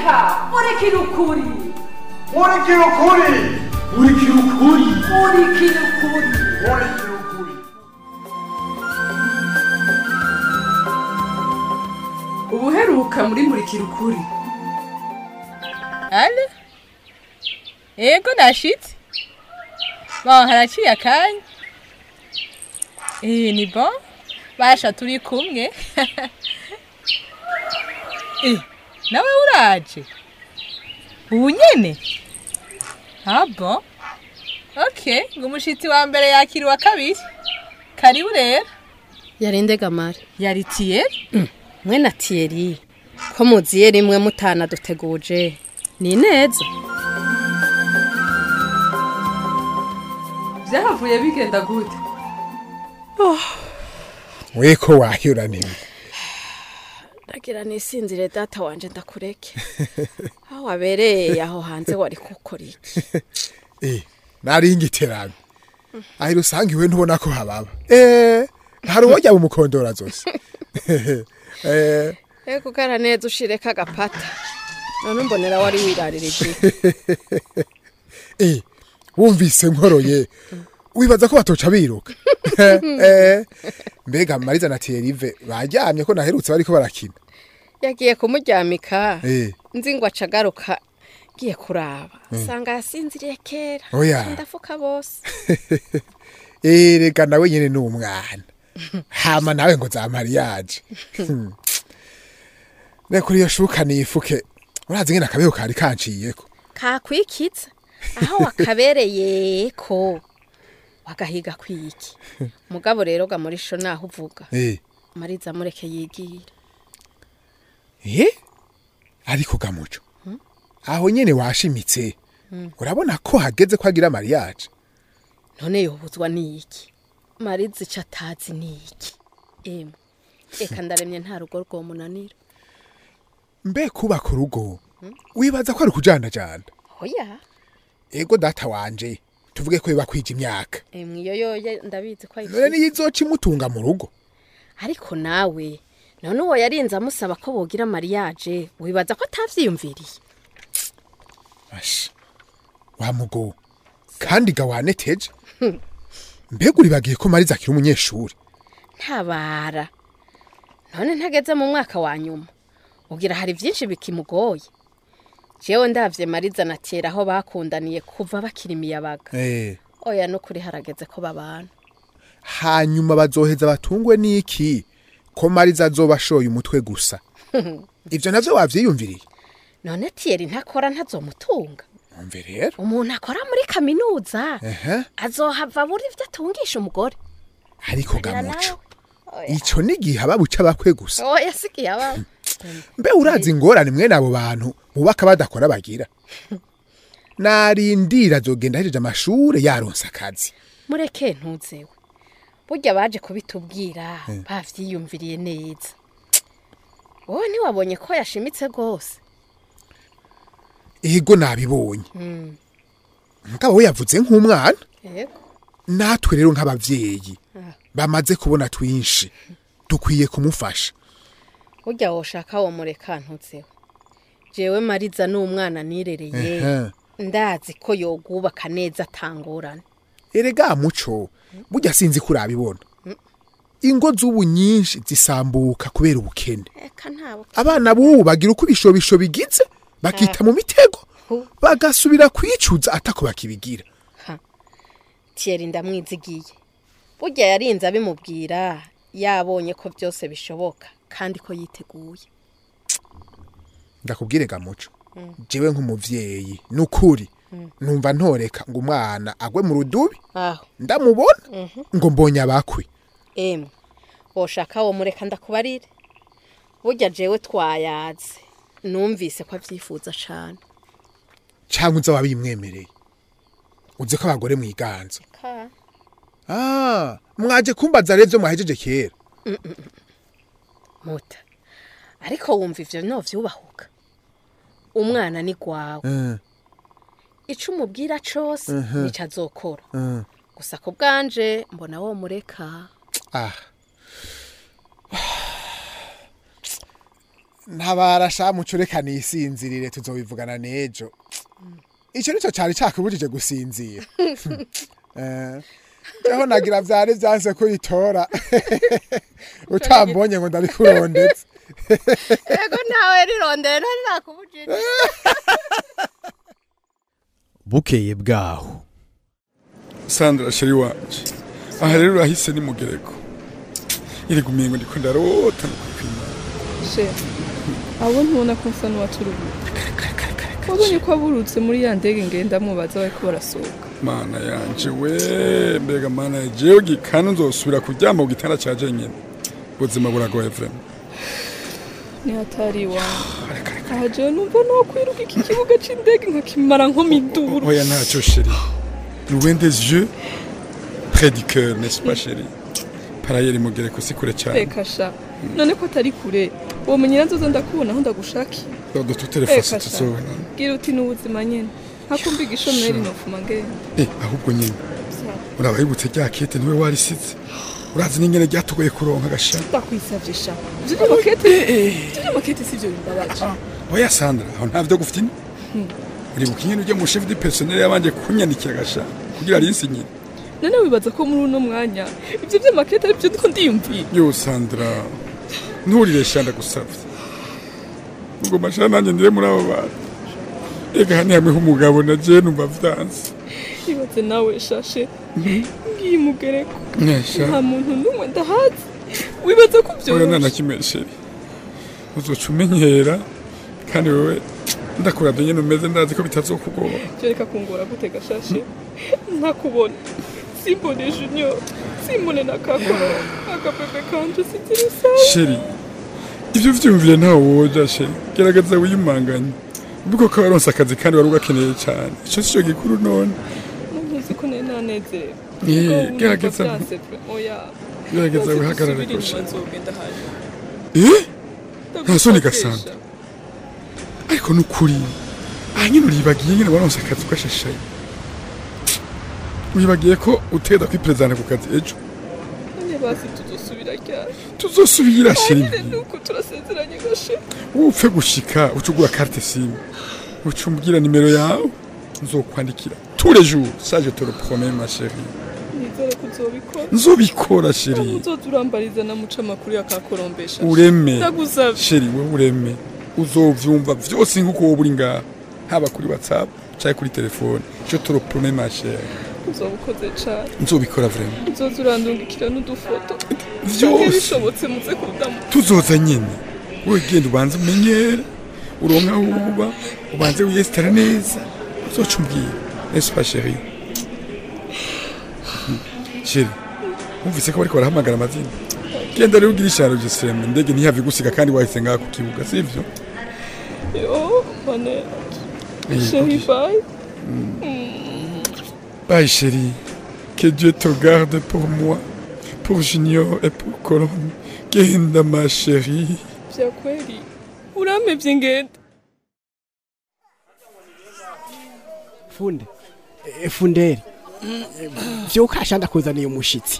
mureka murikira ukuri murikira ukuri murikira ukuri murikira ukuri murikira ukuri ubuheruka muri murikira ukuri ale ego nashitse bon haraciye akanya eh ni bon basha turi kumwe eh nawe uraje ubu nyene ah bon okay ngo umushitsi wa mbere yakira uwa kabiri karibu rero yarinde gamare yari tiyeri mwe na tiyeri ko muziye rimwe mutana duteguje ni neza byahavuye bigenda gute weko wahiraniwe ndagira nisinzire data wanje ndakureke aho wabereye aho hanze wari gukora iki eh nari ingiterano aho usanga iwe ntubona ko hababa eh hari uwojya mu mukondora zose eh ego ugara neza ushireka agapata none umbonera wari wirarira eh wumvise nkoroye wibaza ko batoca biruka eh mbega mariza na Thierry bajyamye ko naherutse bariko barakina yagiye kumuryamika eh nzi ngo aca agaruka ngiye kuraba usanga yasinziriye kera Oya. ndafuka bose eh reka nawe nyene ni umwana hama nawe ngo za mariage Hmm. reka iyo shuka nifuke urazi ngene akabeho kari kanciyeko kakwikiza aho wakabereye ko wagahiga kwiki mugabo rero ga muri sho naho uvuga eh mariza mureke yigira Eh? Ariko gamuco. Aho nyene washimitse. Urabona ko hageze ko agira mariage. none yobuzwa niki mariza ico atazi niki emwe eka ndaremye nta rugo rwomunanira Mbe kuba ku rugo. Wibaza ko ari kujana jana. oya Ego data wanje. Tuvuge ko biba kwija imyaka. emwe iyo yoye ndabizi ko None ayifise niyo izoca imutunga mu rugo. ariko nawe none uwo yarinze amusaba ko bogira mariage wibaza ko atavyiyumviriye Ash. Wa mugo. Kandi gawane teje. Mbega uribagiye ko mariza akiri umunyeshuri. ntabara none ntageze mu mwaka wa nyuma ugira hari byinshi bikimugoye jewe ndavye mariza na tera aho bakundaniye kuva bakiri imiyabaga Eh. oya nukuri harageze ko babana hanyuma bazoheza batungwe n'iki ko mariza azoba ashoye umutwe gusa ivyo navyo wavyiyumviriye none tiyeri ntakora ntazomutunga umve rero umuntu akora muri kaminuza ehe azohava buri ivyo atungisha umugore ariko Barira gamuco nawe. Oya. ico nigihe ababuca bakwe gusa oya sigiye aba mbe urazi ingorane mwene abo bantu bubaka badakora bagira narindira azogenda ahejeje amashure yaronse akazi mureke ntuzewe burya baje kubitubwira bavyiyumviriye neza wowe ntiwabonye ko yashimitse rwose ego nabibonye mugabo we yavuze nk'umwana yego natwe rero nk'abavyeyi Ah. bamaze kubona twinshi dukwiye kumufasha burya woshaka wo mureka ntuzewe jewe mariza n'umwana nirereye Ehe. ndazi ko yogubaka neza atangorane erega muco burya sinzi ko urabibona ingo z'ubu nyinshi zisambuka kubera ubukene eka ntabo abana b'ubu bagira uko ibishobisho bigize bakita mu mitego Hu. bagasubira kwicuza atako bakibigira tiyeri ndamwizigiye burya yarinze abimubwira yabonye ko byose bishoboka kandi ko yiteguye ndakubwire gamuco jewe nk'umuvyeyi nukuri numva ntoreka ngo umwana agwe mu rudubi aho ndamubona ngo mbonye abakwe emwe woshaka wo mureka ndakubarire burya jewe twayaze numvise ko abyifuza cane cyangwa uza wabimwemereye uzi ko abagore mwiganza ah mwaje kumbaza rero ivyo mwahejeje kera muta ariko wumva ivyo novyubahuka umwana ni gwawe Mm, ico umubwira cose nico azokora mm. gusa ku bwanje mbona wo mureka ah ntabara sha muco reka nisinzirire tuzobivugana n'ejo icyo nicyo cyari cyakubujije gusinzira Eh, jeho nagira vyari vyanse kuyitora utambonye ngo ndabikurondetse ego ntawe rirondera ntari nakubujije bukeye bwaho sandra sheri wanje aha rero urahise ni mugereko iri gumengo ndiko ndarota no kwipima she abo ntubona ko nsa n'uwaturubuye wabonye ko aburutse muri ya ndege ngendamwo baza bariko barasohoka mana yanje we mbega mana ya jewe gikanu nzosubira kuryama ku gitanda ca jenyene ubuzima buragoye vrema ni hatari iwanjye aha jewe numva nokwiruka iki kibuga c'indege nkakimara nko miduru oya ntacyo sheri loin des yeux près du cœur n'est-ce pas sheri parayeri mugereko si kure cyane reka sha none ko atari kure womenyera nzoza ndakubona aho ndagushakiye de toutes les façons reka sha tuzobona bwira uti n'ubuzima nyene ntakumva igishomeri nofuma ngenda eh ahubwo nyine Sawa. urabahibutse rya kete niwe warisize urazi n'ingene ryatugoye kuronka gasha ndakwisavye sha ivyo vy'amakete ivyo vy'amakete sivyo bimbabaje oya sandra aho ntavyo gufite ine uribuka ingene ujya mu chef du personnel yabanje kunyanikira gasha kugira arinsinyire none wibaza ko muri uno mwanya ivyo vy'amakete arivyo ndiko ndiyumviye yo sandra nturire sha ndagusavye ubwo masha nanjye ndire muri abo bantu ega hani hamwe h'umugabo na je numva vyanse ibaze nawe shashe ngiye mugereko nesha nta muntu n'umwe ndahazi wibaza ko oya vyoroshe nanakimesheri uzoca umenyera kandi wewe ndakuravye nyene umeze ndazi ko bitazokugora vyo reka kungora gute gashashe ntakubona simbone junior simbone na kakoro akabebe kanje sizira sawa sheri ivyo vyumvire ntawe woja sheri gerageza wiyumanganye ubwo ko waronse akazi kandi wari ugakeneye cyane ico sico gikuru none ntuzi ko nari nanezerewe Eh, Ubwo ubu gerageza- numva vyanse vre. oya gerageza Ntazi wihagarare gusubira ko inyuma sheri nzogenda hanyuma eh nta soni Ndagufashe, gasanta sha. ariko nukuri aha nyine uribagiye nyine waronse akazi ugashashaye wibagiye ko uteda kwiperezana ku kazi ejo none basi tuzosubira ryari tuzosubira sheri nyine nuko turasezeranye gashe upfe gushika uca ugura carte simu uca umbwira nimero yawe nzokwandikira tous les jours ça je te le promets ma chérie nizere ko uzobikora nzobikora sheri uzoza urambariza na muca amakuru yakakorombesha ureme ndagusavye sheri we ureme uzovyumva vyose nk'uko wowe uri ngaha haba kuri whatsapp canke kuri telefone je te le promets ma chérie uzoba ukoze cane nzobikora vraiment uzoza urandungikira n'udufoto canke vyose bishobotse muze kudamu tuzoza nyene wowe genda ubanze umenyere uronka aho uba ubanze wiyesitara neza uzoca umbwira n'est-ce pas chérie sheri wumvise ko bariko barahamagara amazina genda rero ugira isharo jesireme indege ntihave igusiga kandi wahise ngaha ku kibuga sivyo yo mane Eh, chéri ok. bye Bye chérie, que Dieu te garde pour moi, pour Junior et pour Colombe. Genda ma chérie. vya kweli uramevye ngenda funde Eh, funderi vyuka sha ndakuzaniye umushitsi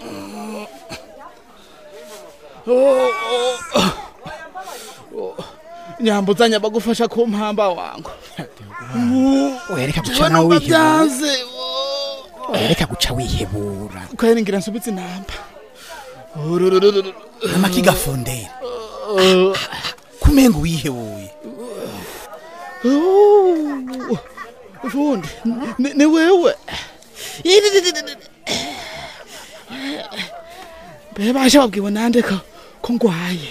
nyambuzanya bagufasha ku mpamba wangu wereka guca Jewe nawe numva wihebura byanze wereka guca wihebura kweri ngira nsubitse inamba Ururururu. amakiga funderi kumenga wihebuye Oh, fundi ni- ni wewe mbe basha babwiwe nande ko ko ngwaye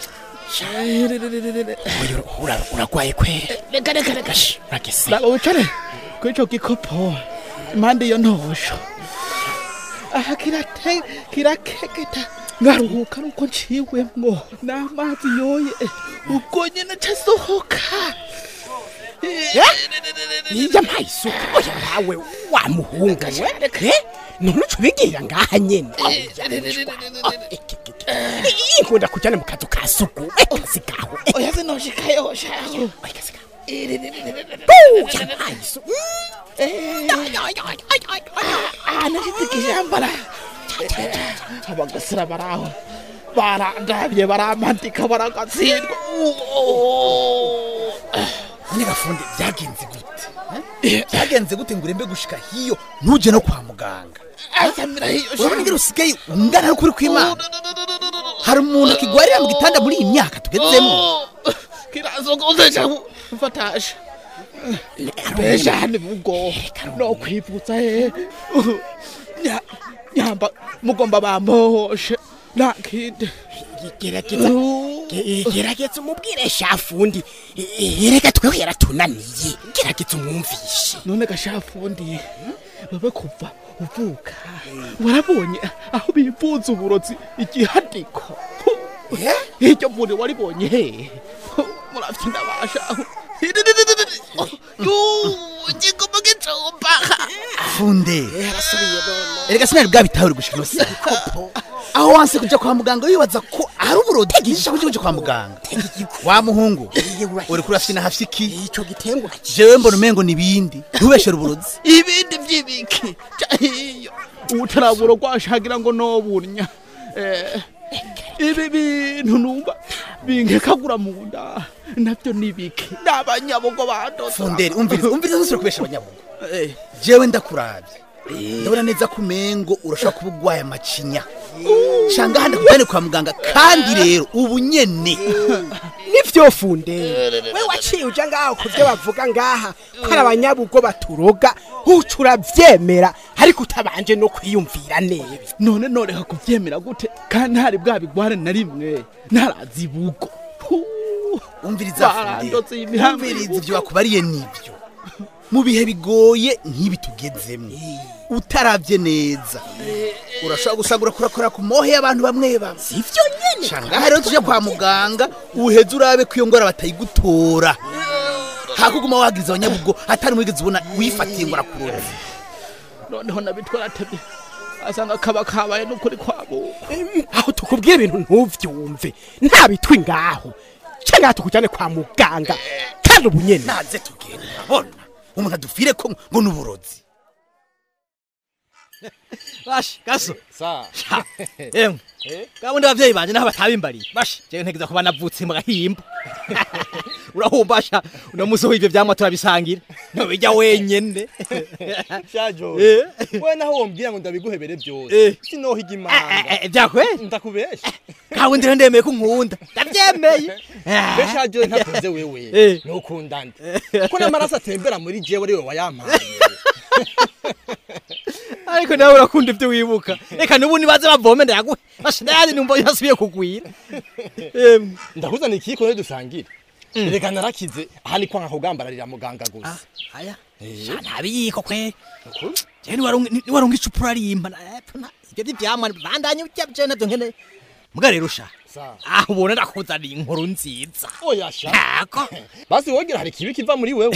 Oya, ura- uragwaye kwera reka reka reka Ash, uragese laba wicare kuri ico gikopo impande iyo ntosho aha kirate kirakeketa ngaruhuka nuko nciwemwo n'amazi yoye ubwo nyene casohoka iya mpaye isuka oya nawe wa muhungu we Eh, none uca ubigira ngaha nyene inkunda kujyana mu kazu ka suku akazi kawe oya zinoshikayo shaho akazi kawe Buya mpaye isuka aha nashitse ikijambara abagasira baraho barandabye baramantika baragatsindwa none gafundi byagenze gute Eh, byagenze gute ngo urembe gushika hiyo ntuje no kwa muganga urabona ingene usigaye ungana n'ukuri kw'imana hari umuntu akigwarira mu gitanda muri iyi myaka tugezemo kirazogozeja mfatasha besha ni bugo no kwivutsa he Nya- nyamba mugomba bambohoshe nta kindi gerageza ge- gerageza umubwire shafundi erega twewe yaratunaniye gerageza umwumvishe none gashafundi wewe kuva uvuka warabonye aho bivuza uburozi igihadiko iryo vuri waribonye he muravye ndabasha igomba gicumba funde erega sinari bwabitahure gushika ino saha aho wanse kuja kwa muganga wibaza ko ari uburozi gisha kuja kuja kwa muganga wa muhungu uri kurafyina hafye iki ico gitengura jewe mbona umengo nibindi ntubeshere uburozi ibindi vy'ibiki cahiyo ubutaraburo rwashagira ngo nobunya Eh, ibi bintu numva binkekagura mu nda navyo nibiki n'abanyabugo badoda funderi umviriza umviriza ntusubire kubesha abanyabugo jewe ndakuravye ndabona neza ko umengo urashobora kuba ugwaye amacinya canga handi kujane kwa muganga kandi rero ubu nyene nivyo funde we waciye uja ngaho ku vyo bavuga ngaha ko ari abanyabugo baturoga uca uravyemera ariko utabanje no kwiyumvira neza none noreka kuvyemera gute kandi ntari bwabigware na rimwe ntarazi bugo umviriza Barandotse funde imihambi umviriza ivyo bakubariye nivyo mu bihe bigoye nk'ibi tugezemwo utaravye neza urashobora gusanga kurakora ku mohe y'abantu bamwe bamwe sivyo nyene canga rero tuje kwa muganga uheze urabe ko iyo ngwara batayigutora hakuguma wagiriza abanyabugo atari mwigeze ubona wifatiye ngo arakuroze noneho nabitwara atebye asanga kaba kabaye n'ukuri kwabo aho tukubwira ibintu ntuvyumve nta bitwi ngaho cangaha tukujane kwa muganga kandi ubu nyene naze tugenda urabona umuntu adufire ko ngo n'uburozi bashi gaso sa emwe gabundi abavyeyi banje naho batabimbariye bashi jewe ntegeza kuba navutse mu gahimba urahumbasha uno musi w'ivyo vyamwa turabisangira ntobijya wenyene shajo Eh. we naho wombwira ngo ndabiguhebere Eh. byose sinohiga Eh, imanga eh, vyakweli ndakubesha kawe ndire ndemeye ko unkunda ndavyemeye be shajo ntavuze wewe Eh. nukunda nde ko n'amaraso atembera muri jewe ari we wayampaye ariko nawe urakunda ivyo wibuka reka n'ubu nibaze bavome ndayaguhe bashi ndayandi numva yasubiye kugwira Emwe. ndakuzana ikiko ne dusangire reka narakize aha ni kwanga kugambararira muganga gusa aya sha ntabiyiko kwe je niwarunga icupa urarimba na- epfo na- ivyo vy'ivyamwa bandanye urya je navyo nkene muga rero sha Sa. aho ubona ndakuzaniye inkuru nziza oya sha Ntako. basi wogira hari ikibi kiva muri wewe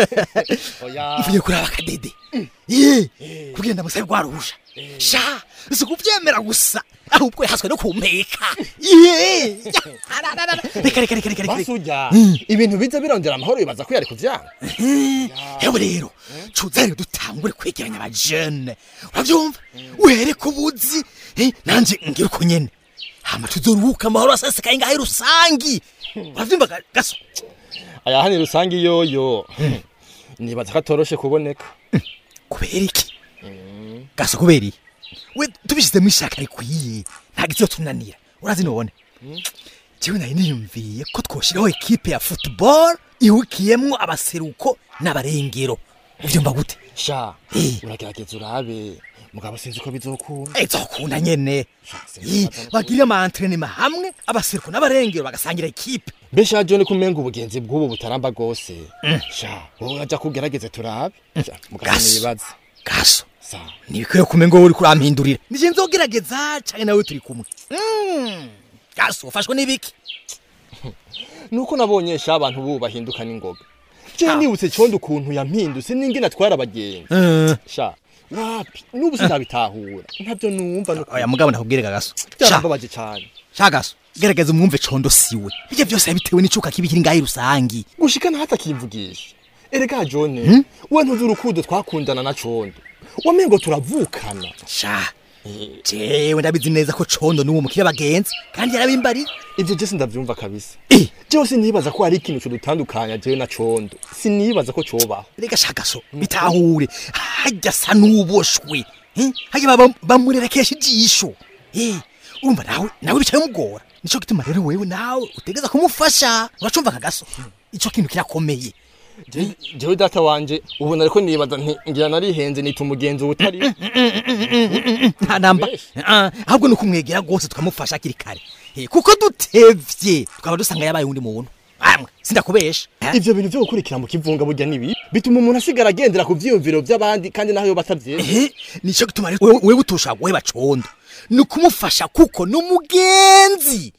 oya mvuye kuraba akadede ye kugenda musabe rwaruhusha sha si kuvyemera gusa ahubwo yahaswe no kumpeka ye reka reka reka reka reka basi urya ibintu biza birondera amahoro bibaza ko yari kuvyanga yewe rero cuza rero dutangure kwegeranya abajene uravyumva uhere ku buzi eh, nanje ngira uko nyene hama tuzoruhuka amahoro asesekaye ngahe rusangi uravyumva ga- gaso aya hani rusange yoyo nibaza ko atoroshe kuboneka kubera iki gaso kubera iki we tubishizemo ishaka rikwiye ntabwo izotunanira urazi none jewe nari niyumviye ko twoshiraho ekipe ya football ihukiyemwo abaseruko n'abarengero uvyumva gute sha Eh. uragerageza urabe mugabo sinzi ko bizokunda ezokunda nyene Ih, bagirira ama entraînement hamwe abaseruko n'abarengero bagasangira ekipe mbe sha jone kumenga ubugenzi bw'ubu butaramba bwose sha wowe aja kugerageze turabe Sha, mugabo Gaso. nibaza gaso sa ntibikwiye kumenga wowe uriko urampindurira nije nzogerageza canke nawe turi kumwe Mm, gaso ufashwe n'ibiki nuko nabonye sha abantu bubu bahinduka n'ingoga je nibutse condo ukuntu yampindutse n'ingene atwara abagenzi Eh, sha wapi n'ubu sinabitahura ntabyo numva nuko oya mugabo ndakubwirega gaso Sha, byarambabaje cane sha gaso gerageza umwumve condo siwe ibyo byose yabitewe n'icuka kibi kiri ngahe rusangi gushika naho atakivugisha erega jone we ntuzi urukundo twakundana na condo wamengo turavukana sha jewe ndabizi neza ko condo n'uwo mukire bagenzi kandi yarabimbariye ivyo je sindavyumva kabisa jewe sinibaza ko hari ikintu codutandukanya jewe na condo sinibaza ko cobaho reka shaka so bitahure hajya sa n'uboshwe eh? hajya baba- bamurerekesha ijisho Eh, urumva nawe nawe bicaye mugora nico gituma rero wewe nawe utegeza kumufasha uracumva kagaso ico kintu kirakomeye Je- jewe data wanje ubona ariko nibaza nti ngira narihenze nita umugenzi utari nta namba Ah, ahubwo ni ukumwegera rwose tukamufasha hakiri kare Eh, kuko dutevye tukaba dusanga yabaye undi muntu amwe sindakubesha ivyo bintu vyo gukurikira mu kivunga burya nibi bituma umuntu asigara agendera ku vyiyumviro vy'abandi kandi naho yoba atavyemera ehe nico gituma rero wewe wewe utosha guheba condo ni ukumufasha kuko ni umugenzi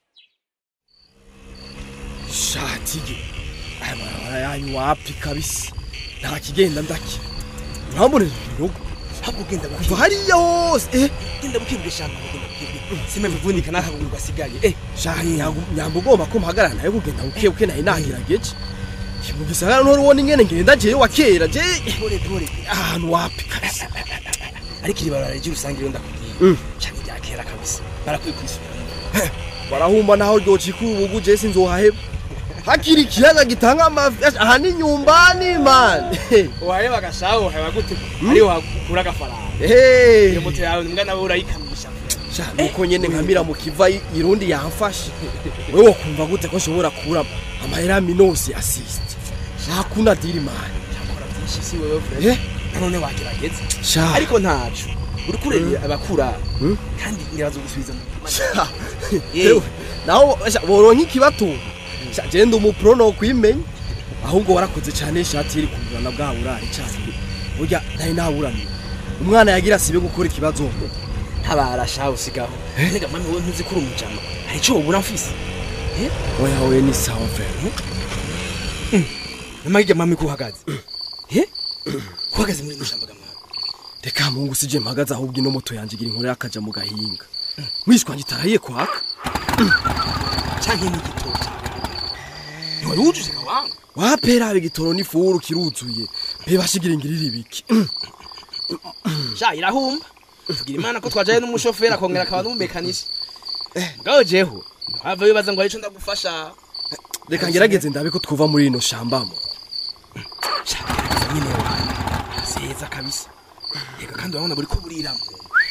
shatige aya marabara yanyu wapi kabisa nta kigenda ndaki urambonera ibirogo ntabwo ugenda kuva hariya hose eh genda bukibwe shamba genda bukibwe sime bivunika n'akaguru gasigaye eh shahi nyamba ugomba ko mpagarara nawe kugenda buke buke naye nagerageje mu gisagara ntori ubona ingene ngenda jewe wa kera je pore pore ahantu wapi kabisa ariko iri barabara ry'urusange rero ndakubwiye Mm. cyane rya kera kabisa barakwiye kwisubiramo barahumba naho ryocika ubugu je sinzohaheba hakiri ikiyaga gitanga amafi aha ni nyumbani man waheba gashaho heba gute ari wakura agafaranga Hey. iyo moto yawe mbwa nawe urayikamisha sha nuko nyene nkamira mu kiva i- irundi yamfashe wewe wakumva gute ko nshobora kubura amahera minosi assist hakuna diri man yakora byinshi si wewe Eh? Fred nanone wagerageza Sha. ariko ntacu uri kureba Mm. abakura Mm. kandi ngirazo gusubiza mu Sha. Ewe, naho sha, boronka ikibatunga sha genda umupro no kwimenya ahubwo warakoze cyane ishati iri kugurana bwa burari cyane burya ntari naburana umwana yagira sibe gukora ikibazo ntabara shaho usigaho nega mami wowe ntuzi kuri umujama hari icyo wabura mfise eh oya we ni sawa frere namagija mami ko uhagaze eh uhagaze muri nushamba gamwana reka mungu sije mpagaze ahubwo ino moto yanje igira inkuru yakaja mu gahinga mwishwa ngitarahiye kwaka canke n'igitoki ntiwari wujuje kawanga wapera igitoro n'ifuru kiruzuye mbe bashigira ingirira ibiki sha irahumba tugira imana ko twajaye n'umushoferi akongera akaba n'umumekanisha mugabo jeho ntihava wibaza ngo hari ico ndagufasha reka ngerageze ndabe ko twuva muri ino shambamo nyine wanjye seza kabisa reka kandi urabona buri ko buriramo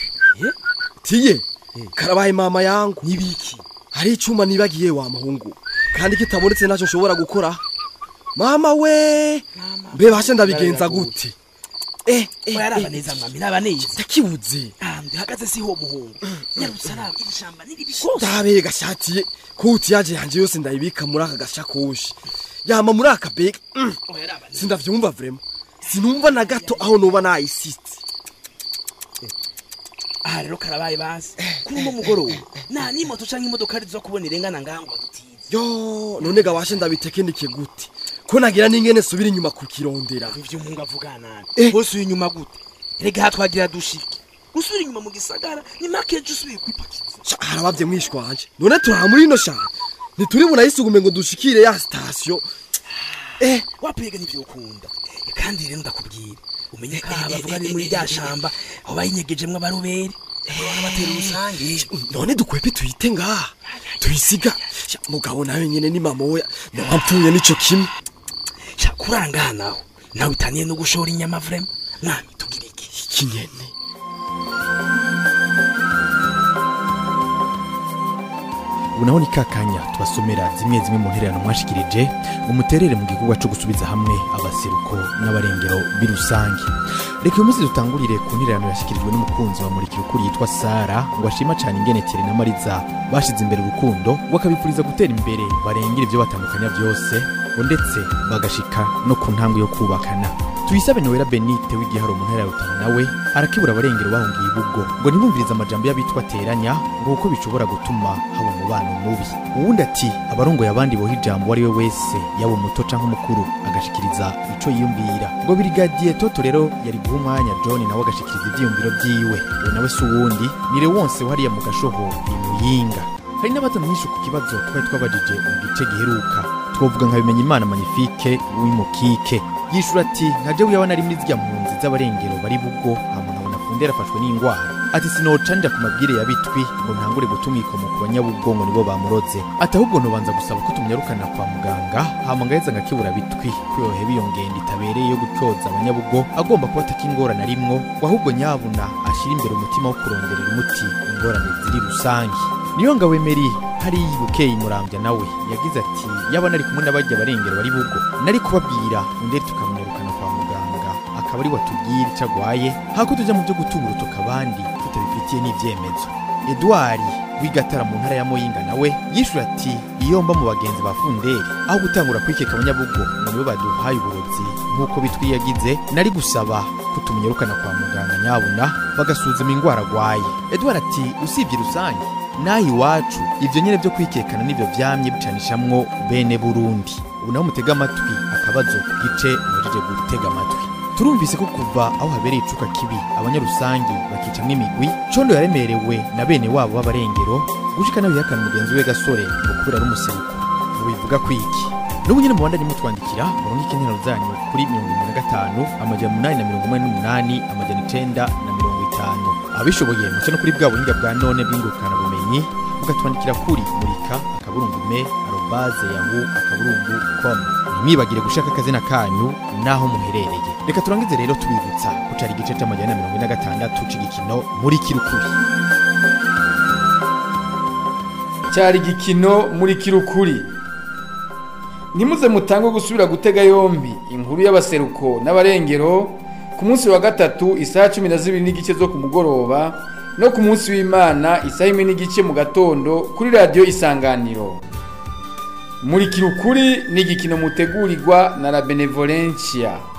tiye karabaye mama yangu nibiki hari icuma nibagiye wa muhungu kandi kitabonetse naco nshobora gukora mama we mbe bashe ndabigenza gute eh oya araba neza mwami naba neza ndakibuze ndihagaze siho muhungu nyarutse araba iri shamba ni ribi rwose ndabe gashatiye kuti yaje yanje yose ndayibika muri aka gashakoshi yama muri aka bega mm. oya araba neza sindavyumva vrema sinumva na gato aho noba nayisitse aha rero karabaye basi kuri uno mugoroba nta n'imoto canke imodoka zo kubona irengana ngaho ngo badutize yo none gawashe ndabitekenike gute ko nagira n'ingene subira inyuma kukirondera ivyo mungu avugana Eh. bose uyu inyuma gute rega aha twagira dushike usubira inyuma mu gisagara ni make ejo usubiye kwipakiza harabavye mwishwa wanje none turaha muri ino shamba ntituri bunayisugume ngo dushikire ya sitasiyo eh wapega nivyo ukunda kandi rero ndakubwira umenye ko aha bavuga ni muri rya shamba aho bayinyegejemwo abaroberi batera urusange none dukwepe tuyite ngaha tuyisiga Sha, mugabo nawe nyene ni mama we nampfuye nico kimwe sha kuranga naho nawe utaniye no gushora inyama vrema mwami tugira iki iki nyene ubu naho ni kakanya tubasomera zimwe zimwe mu ntererano mwashikirije umuterere mu gikorwa cyo gusubiza hamwe abaseruko n'abarengero birusange reka uyu munsi dutangurire ku ntererano yashyikirijwe n'umukunzi wa murikira ukuri yitwa sara ngo ashima cyane ingene tere na mariza bashize imbere urukundo ngo akabifuriza gutera imbere barengera ibyo batandukanya byose ngo ndetse bagashika no ku ntambwe yo kubakana tuyisabe nowera benite w'igiharo mu ntara ya rutana nawe arakibura abarengero bahungiye ibubwo ngo ntibumvirize amajambo y'abitwa teranya ngo kuko bishobora gutuma haba umubano mubi uwundi ati abarongoye abandi boha ijambo uwo ari we wese yaba umuto canke umukuru agashikiriza ico yiyumvira ngo birigadiye toto rero yari guha umwanya john nawe agashikiriza ivyiyumviro vyiwe uwo nawe si uwundi ni wonse wahariya mu gashoho imuyinga hari n'abatamenyesha ku kibazo twari twabajije mu gice giheruka twovuga nka bimenya imana magnifique w'imukike yishura ati nka jewe yaba nari muri zirya mpunzi z'abarengero bari bubwo hama nkabona fundera afashwe n'ingwara ati sinoca nja ku mabwire ya bitwi ngo ntangure gutuma ikomo ku banyabubwongo nibo bamuroze ati ahubwo nobanza gusaba ko tumnyarukana kwa muganga hama ngaheza ngakibura bitwi ko yoheba iyo ngendo itabereye yo gutyoza abanyabugo agomba kuba atakingorane arimwo ngo ahubwo nyabuna ashira imbere umutima wo kuronderera umuti ingorane ziri rusange niyo ngabo emeri hari bukeye murambya nawe yagize ati yaba nari kumwe n'abajya barengero bari bugo nari kubabwira ndetse tukamunyarukana kwa muganga akaba ari watubwira icyo agwaye hako tujya mu byo gutunga urutoka abandi tutabifitiye n'ibyemezo edouard w'igatara mu ntara ya muyinga nawe yishyura ati iyo mba mu bagenzi ba funderi aho gutangura kwikeka abanyabugo ngo nibo baduhaye uburozi nk'uko bitwi yagize nari gusaba ko tumunyarukana kwa muganga nyabuna bagasuzuma indwara agwaye edouard ati usibye rusange naho iwacu ibyo nyine byo kwikekana n'ibyo byamye bicanishamwo bene burundi ubu naho mutega amatwi akabazo ku gice mujije gutega amatwi turumvise ko kuva aho habereye icuka kibi abanyarusangi bakicamwo imigwi condo yaremerewe na bene wabo b'abarengero gushika nawe yihakana mugenzi we gasore ngo kubera ari umuseruko mubivuga kwiki n'ubu nyine mubandanye mutwandikira murongo ikenero zanyu kuri mirongo ine na gatanu amajana umunani na mirongo umunani n'umunani amajana icenda na mirongo itanu abishoboye muce no kuri bwa buhinga bwa none bw'ingurukana bumenyi mugatwandikira kuri murika akaburungu me arobaze yahu akaburungu com ntimwibagire gushaka akazina kanyu n'aho muherereye reka turangize rero tubibutsa ko cari igice c'amajana na mirongo ine na gatandatu c'igikino muri kirukuri cyari igikino muri kirukuri ntimuze mutange gusubira gutega yombi inkuru y'abaseruko n'abarengero ku munsi wa gatatu isaha cumi na zibiri n'igice zo ku mugoroba no ku munsi w'imana isaha imwe n'igice mu gatondo kuri radiyo isanganiro muri kirukuri ni igikino mutegurirwa na la benevolencia